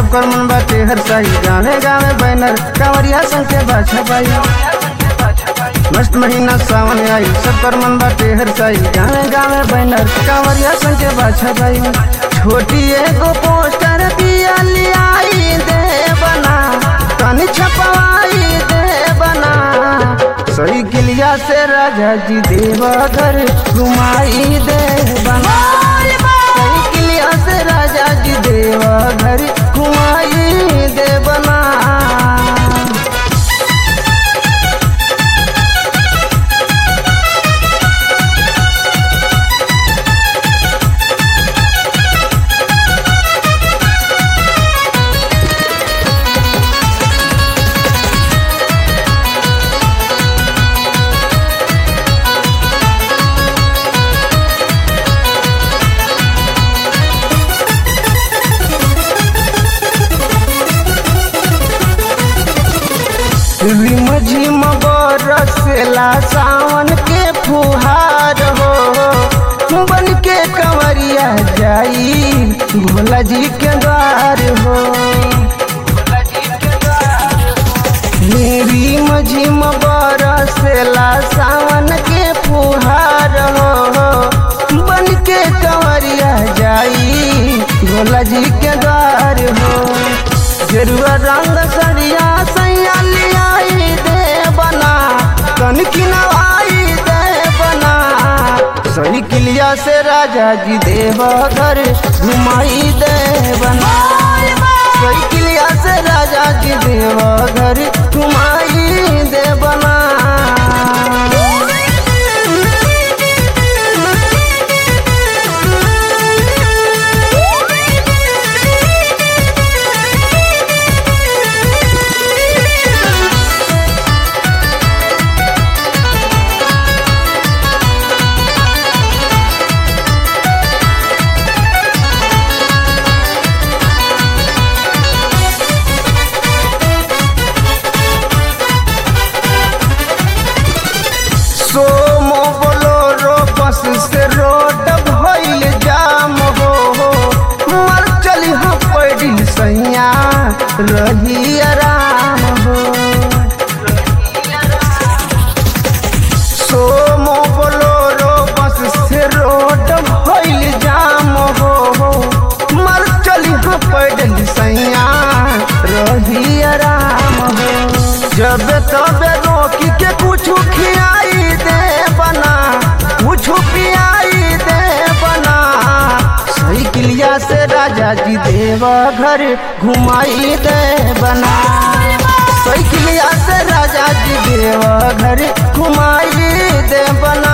सबकर मन बाटे हर साई गावे गावे बैनर कांवरिया संग के बाछा बाई मस्त महीना सावन आई सबकर मन बाटे हर साई गावे गावे बैनर कांवरिया संग के बाछा बाई छोटी एगो पोस्टर दिया लियाई दे बना तनी छपवाई दे बना सही किलिया से राजा जी देवघर घुमाई दे बना सही किलिया से राजा जी देवघर घुमाई दे बना रिम झिम बरसेला सावन के फुहार हो बन के कंवरिया जाई भोला जी के द्वार हो रिम झिम बरसेला सावन के फुहार हो बन के कंवरिया जाई भोला जी के द्वार हो गेरुआ रंग सरिया सैया लियाई दे बना कन किनवाई दे बना सही किलिया से राजा जी देवघर घुमाई दे बना सही किलिया से राजा जी देवघर घुमाई दे बना सोमो बोलोरो बस से रोड भइल जाम हो मर चली हम पैडिल सैया रही आराम हो सोमो बोलोरो बस से रोड भइल जाम हो मर चली हम पैडिल सैया रही आराम हो जब तबे रोकी के कुछ खियाई दे बना कुछ पियाई दे बना सही किलिया से राजा जी देवघर घुमाई दे बना सही किलिया से राजा जी देवघर घुमाई दे बना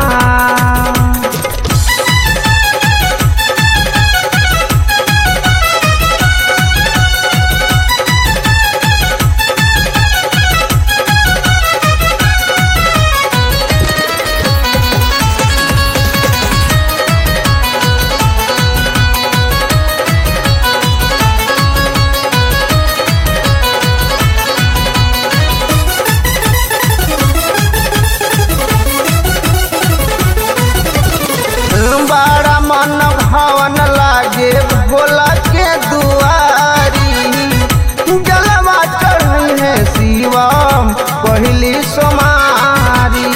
बड़ा मन भवन लागे भोला के दुआरी जलवा चढ़ी है शिवम पहली सोमारी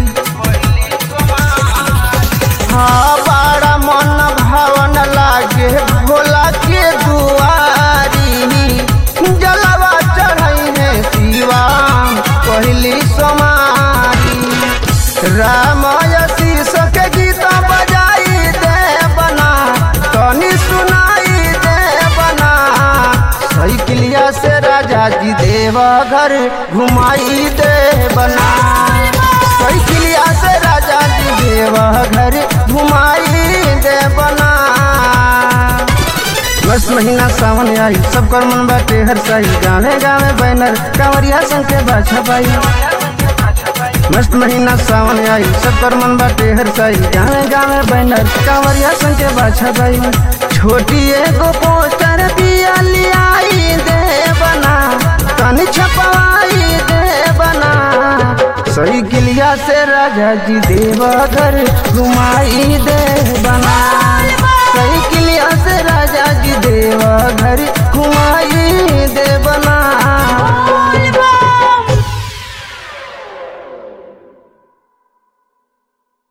हाँ बड़ा मन भवन लागे भोला के दुआरी जलवा चढ़ी है शिवम पहली सोमारी रामाय शीर्ष के गीत बजाई दे बना तनी सुनाई दे बना सही किलिया से राजा जी देवघर घुमाई दे बना सही किलिया से राजा जी देवघर घुमाई दे बना बस महीना सावन आई सबकर मन बाटे हर साई गावे गावे बैनर कांवरिया संग के बाछा बाई मस्त महीना सावन आई सबकर मन बाटे हर साई गावे गावे बैनर कांवरिया संग के बाछा बाई छोटी एगो पोस्टर दिया लियाई दे बना तनी छपवाई दे बना सही किलिया से राजा जी देवघर घुमाई दे बना